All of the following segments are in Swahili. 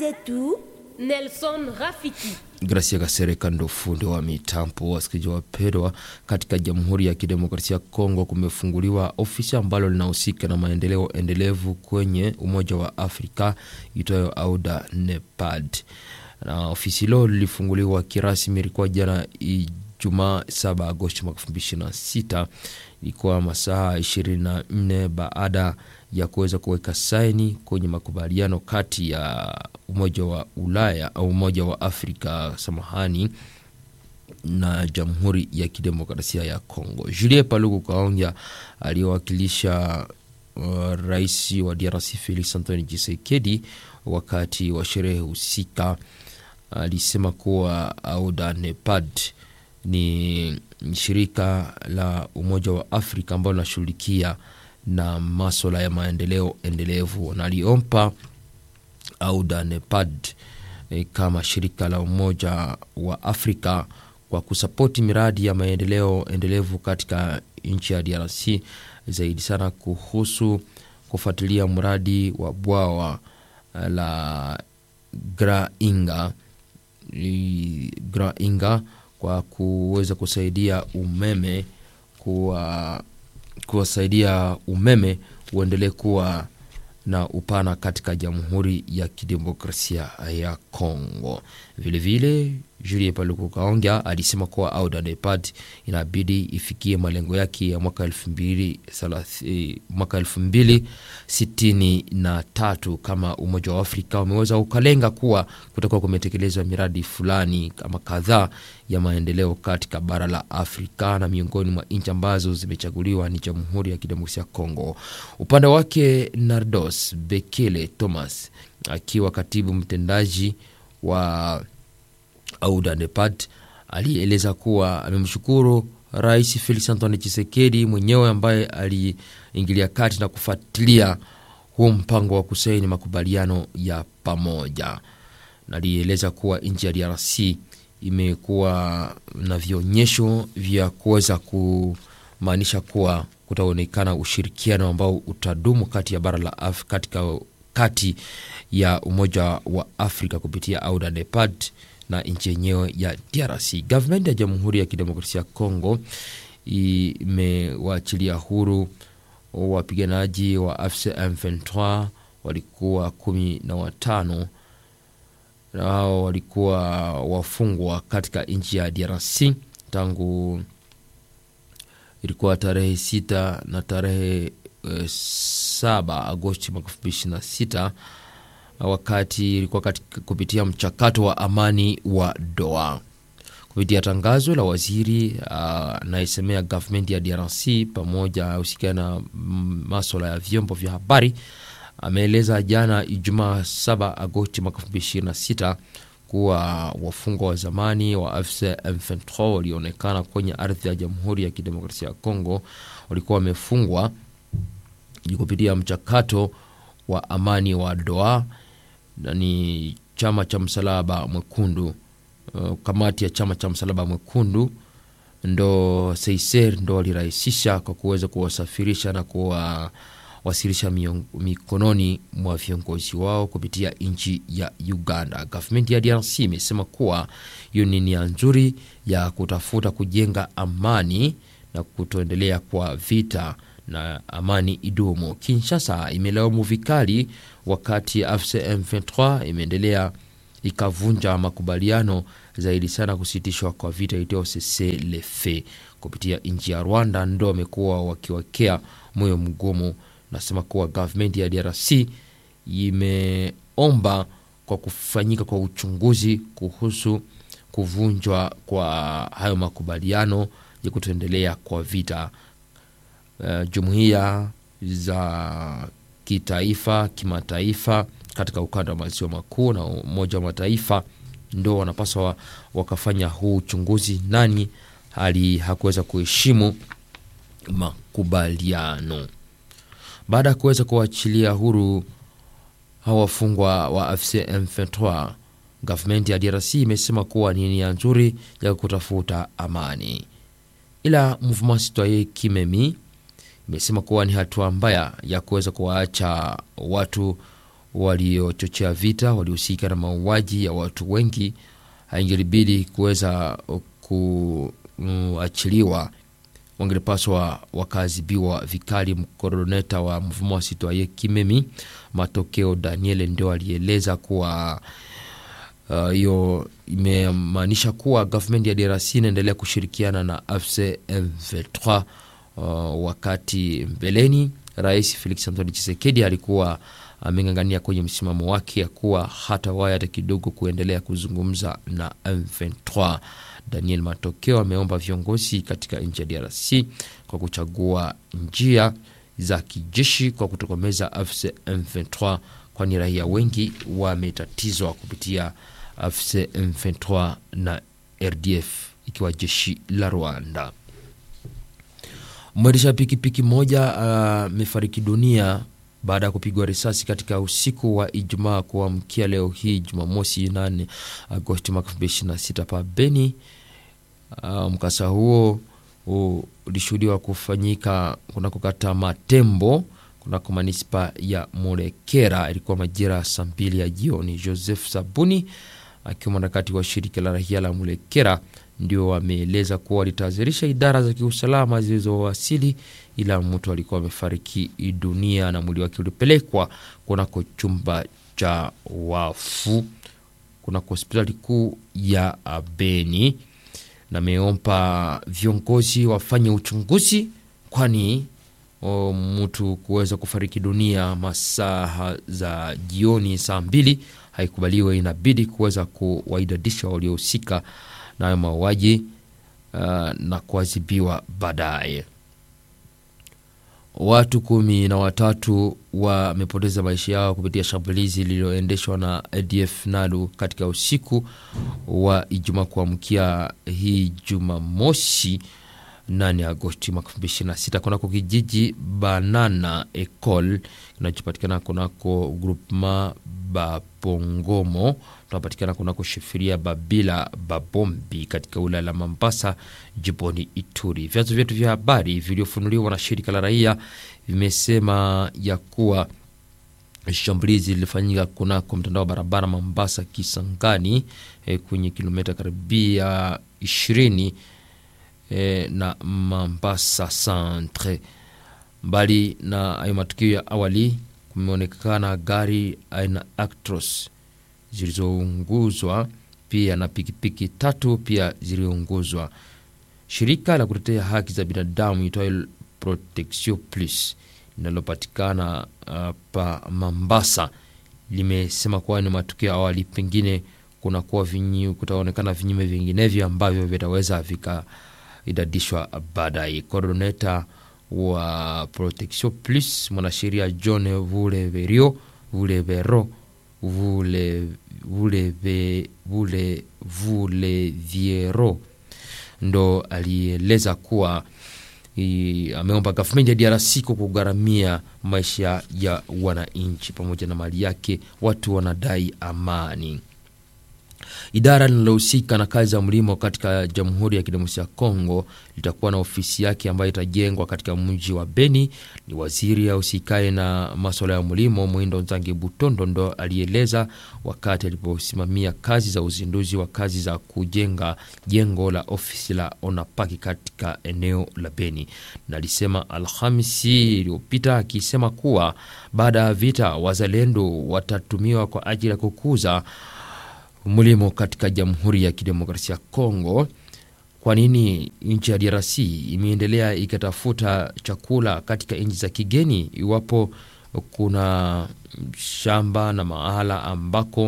zetu Nelson Rafiki. Gracia Kasereka ndo fundi wa mitambo. Wasikilizaji wapendwa, katika Jamhuri ya Kidemokrasia ya Kongo kumefunguliwa ofisi ambalo linahusika na maendeleo endelevu kwenye Umoja wa Afrika itwayo AUDA NEPAD, na ofisi hilo lilifunguliwa kirasmi ilikuwa jana Ijumaa 7 Agosti mwaka 2026 ilikuwa masaa 24 baada ya kuweza kuweka saini kwenye makubaliano kati ya Umoja wa Ulaya au Umoja wa Afrika samahani, na Jamhuri ya Kidemokrasia ya Kongo. Julien Paluku Kaonja aliyewakilisha uh, rais wa DRC Felix Antoine Tshisekedi wakati wa sherehe husika alisema kuwa AUDA NEPAD ni shirika la Umoja wa Afrika ambalo linashughulikia na maswala ya maendeleo endelevu na aliompa AUDA NEPAD e, kama shirika la Umoja wa Afrika kwa kusapoti miradi ya maendeleo endelevu katika nchi ya DRC, zaidi sana kuhusu kufuatilia mradi wa bwawa la Grainga Grainga kwa kuweza kusaidia umeme kuwa kuwasaidia umeme uendelee kuwa na upana katika Jamhuri ya Kidemokrasia ya Kongo. Vilevile Julien Paluku Kaonga alisema kuwa AUDA NEPAD inabidi ifikie malengo yake ya mwaka elfu mbili mwaka elfu mbili sitini na tatu kama Umoja wa Afrika umeweza ukalenga kuwa kutakuwa kumetekelezwa miradi fulani kama kadhaa ya maendeleo katika bara la Afrika, na miongoni mwa nchi ambazo zimechaguliwa ni Jamhuri ya Kidemokrasia ya Kongo. Upande wake Nardos Bekele Thomas akiwa katibu mtendaji wa AUDA NEPAD alieleza kuwa amemshukuru Rais Felix Antoine Tshisekedi mwenyewe ambaye aliingilia kati na kufuatilia huo mpango wa kusaini makubaliano ya pamoja, na alieleza kuwa nchi ya DRC imekuwa na vionyesho vya kuweza kumaanisha kuwa kutaonekana ushirikiano ambao utadumu kati ya bara la Afrika katika kati ya Umoja wa Afrika kupitia AUDA NEPAD na nchi yenyewe ya DRC. Gavumenti ya Jamhuri ya Kidemokrasia ya Kongo imewaachilia huru wapiganaji wa AFC M23 walikuwa kumi na watano na hao walikuwa wafungwa katika nchi ya DRC tangu ilikuwa tarehe sita na tarehe e, saba Agosti mwaka elfu mbili ishirini na sita wakati ilikuwa katika kupitia mchakato wa amani wa Doha. Kupitia tangazo la waziri anayesemea uh, gavumenti ya DRC pamoja husikiana na maswala ya vyombo vya habari ameeleza jana Ijumaa 7 Agosti mwaka 2026 kuwa wafungwa wa zamani wa AFC M23 walioonekana kwenye ardhi ya Jamhuri ya Kidemokrasia ya Kongo walikuwa wamefungwa kupitia mchakato wa amani wa Doha na ni chama cha msalaba mwekundu uh, kamati ya chama cha msalaba mwekundu ndo Seiser ndo walirahisisha kwa kuweza kuwasafirisha na kuwawasilisha mikononi mwa viongozi wao kupitia nchi ya Uganda. Gavumenti ya DRC imesema kuwa hiyo ni nia nzuri ya kutafuta kujenga amani na kutoendelea kwa vita na amani idumu. Kinshasa imelaumu vikali wakati AFC M23 imeendelea ikavunja makubaliano zaidi sana kusitishwa kwa vita itio cessez-le-feu kupitia nchi ya Rwanda, ndo wamekuwa wakiwekea moyo mgumu. Nasema kuwa gavumenti ya DRC imeomba kwa kufanyika kwa uchunguzi kuhusu kuvunjwa kwa hayo makubaliano ya kutoendelea kwa vita. Uh, jumuiya za kitaifa kimataifa katika ukanda wa maziwa makuu na Umoja wa Mataifa ndo wanapaswa wakafanya huu uchunguzi, nani hali hakuweza kuheshimu makubaliano. Baada ya kuweza kuachilia huru hawa wafungwa wa AFC M23, gavumenti ya DRC imesema kuwa ni nia nzuri ya kutafuta amani, ila Mouvement Citoyen Kimemi imesema kuwa ni hatua mbaya ya kuweza kuwaacha watu waliochochea vita walihusika na mauaji ya watu wengi, haingelibidi kuweza kuachiliwa, wangelipaswa wakaadhibiwa vikali. Mkoroneta wa mfumo wa Sitwaye Kimemi Matokeo Daniel ndio alieleza kuwa hiyo uh, imemaanisha kuwa gavumenti ya DRC inaendelea kushirikiana na AFC M23. Uh, wakati mbeleni Rais Felix Antoine Tshisekedi alikuwa ameng'ang'ania kwenye msimamo wake ya kuwa hata waya hata kidogo kuendelea kuzungumza na M23. Daniel Matokeo ameomba viongozi katika nchi ya DRC kwa kuchagua njia za kijeshi kwa kutokomeza AFC M23, kwani raia wengi wametatizwa kupitia AFC M23 na RDF ikiwa jeshi la Rwanda. Mwendesha pikipiki moja amefariki uh, dunia baada ya kupigwa risasi katika usiku wa Ijumaa kuamkia leo hii Jumamosi 8 Agosti mwaka 2026 pa Beni. Uh, mkasa huo ulishuhudiwa kufanyika kunako kata Matembo kunako manispa ya Mulekera. Ilikuwa majira ya saa mbili ya jioni. Joseph Sabuni akiwa mwanaharakati wa shirika la rahia la Mulekera ndio wameeleza kuwa walitahadharisha idara za kiusalama zilizowasili, ila mtu alikuwa amefariki dunia na mwili wake ulipelekwa kunako chumba cha wafu kunako hospitali kuu ya Beni, na ameomba viongozi wafanye uchunguzi, kwani mtu kuweza kufariki dunia masaa za jioni saa mbili haikubaliwe. Inabidi kuweza kuwaidadisha waliohusika nayo mauaji uh, na kuadhibiwa baadaye. Watu kumi na watatu wamepoteza maisha yao kupitia shambulizi lililoendeshwa na ADF NALU katika usiku wa Ijumaa kuamkia hii Jumamosi 8 Agosti mwaka 2026 kunako kijiji Banana Ecole kinachopatikana kunako groupement Bapongomo tunapatikana kunako shefiria Babila Babombi katika wilaya la Mambasa jimboni Ituri. Vyanzo vyetu vya habari vilivyofunuliwa na shirika la raia vimesema ya kuwa shambulizi lilifanyika kunako mtandao wa barabara Mambasa Kisangani, eh, kwenye kilomita karibia ishirini eh, na Mambasa centre. Mbali na hayo matukio ya awali, kumeonekana gari aina Actros zilizounguzwa pia na pikipiki tatu pia ziliunguzwa. Shirika la kutetea haki za binadamu itwayo Protection Plus linalopatikana uh, pa Mambasa limesema kuwa ni matukio ya awali, pengine kunakuwa vinyi, kutaonekana vinyume vinginevyo ambavyo vitaweza vikaidadishwa baadaye. Coordinator wa Protection Plus mwanasheria John Vuleverio Vulevero vule vule vule Vuleviero ndo alieleza kuwa i, ameomba gavumenti ya DRC kwa kugharamia maisha ya wananchi pamoja na mali yake. Watu wanadai amani. Idara linalohusika na kazi za mlimo katika Jamhuri ya Kidemokrasia ya Kongo litakuwa na ofisi yake ambayo itajengwa katika mji wa Beni. Ni waziri ahusikaye na maswala ya mlimo Mwindo Nzangi Butondo ndo alieleza wakati aliposimamia kazi za uzinduzi wa kazi za kujenga jengo la ofisi la Onapaki katika eneo la Beni, na alisema Alhamisi iliyopita akisema kuwa baada ya vita wazalendo watatumiwa kwa ajili ya kukuza mlimo katika Jamhuri ya Kidemokrasia ya Kongo. Kwa nini nchi ya DRC imeendelea ikatafuta chakula katika nchi za kigeni iwapo kuna shamba na mahala ambako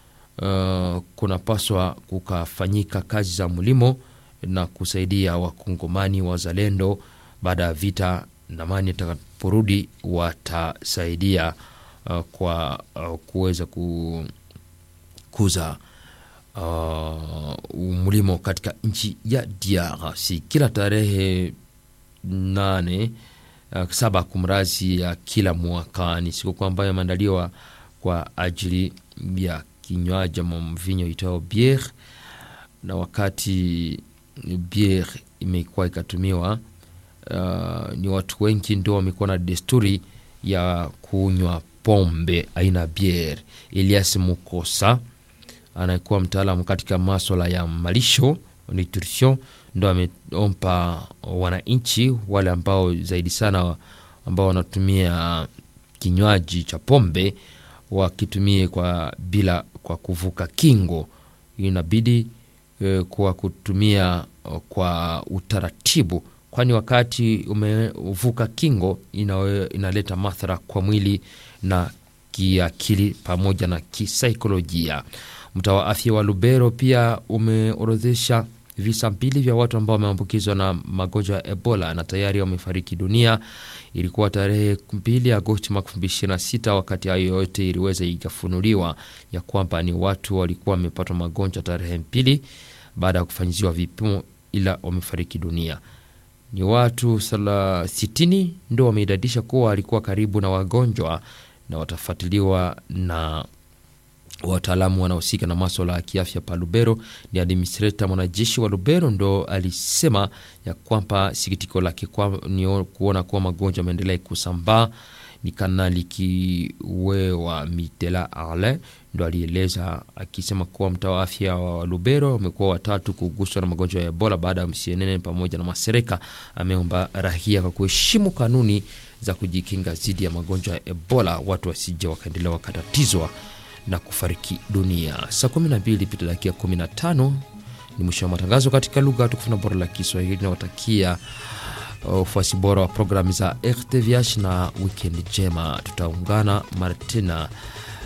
uh, kunapaswa kukafanyika kazi za mlimo na kusaidia wakongomani wazalendo baada ya vita, na mani atakaporudi watasaidia uh, kwa uh, kuweza ku kuza uh, mlimo katika nchi ya DRC. Kila tarehe nane uh, saba kumrazi ya kila mwaka ni sikukuu ambayo imeandaliwa kwa ajili ya kinywaji ama mvinyo itao biere, na wakati biere imekuwa ikatumiwa uh, ni watu wengi ndio wamekuwa na desturi ya kunywa pombe aina bier. Elias Mukosa anayekuwa mtaalamu katika maswala ya malisho nutrition, ndo ameompa wananchi wale ambao zaidi sana ambao wanatumia kinywaji cha pombe wakitumie kwa bila kwa kuvuka kingo, inabidi e, kwa kutumia kwa utaratibu, kwani wakati umevuka kingo inawe, inaleta madhara kwa mwili na kiakili pamoja na kisaikolojia. Mtaa wa afya wa Lubero pia umeorodhesha visa mbili vya watu ambao wameambukizwa na magonjwa ya Ebola na tayari wamefariki dunia. Ilikuwa tarehe mbili Agosti mwaka elfu mbili ishirini na sita. Wakati hayo yote iliweza ikafunuliwa ya kwamba ni watu walikuwa wamepatwa magonjwa tarehe mbili baada ya kufanyiziwa vipimo, ila wamefariki dunia. Ni watu sala sitini ndo wameidadisha kuwa walikuwa karibu na wagonjwa na watafuatiliwa na wataalamu wanaohusika na maswala ya kiafya pa Lubero. Ni administrator mwanajeshi wa Lubero ndo alisema ya kwamba sikitiko lake kwa, ni kuona kuwa magonjwa ameendelea kusambaa. Ni Kanali Kiwewa Mitela Ale ndo alieleza akisema kuwa mtaa wa afya wa Lubero wamekuwa watatu kuguswa na magonjwa ya Ebola baada ya msienene pamoja na masereka. Ameomba rahia kwa kuheshimu kanuni za kujikinga dhidi ya magonjwa ya Ebola, watu wasije wakaendelea wakatatizwa na kufariki dunia. Saa 12 pita dakika 15 ni mwisho wa matangazo katika lugha tukufu na bora la Kiswahili. Nawatakia ufuasi bora wa programu za RTVH na wikendi njema. Tutaungana mara tena,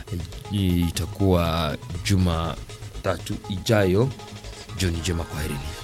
itakuwa Jumatatu ijayo. Jioni njema, kwaherini.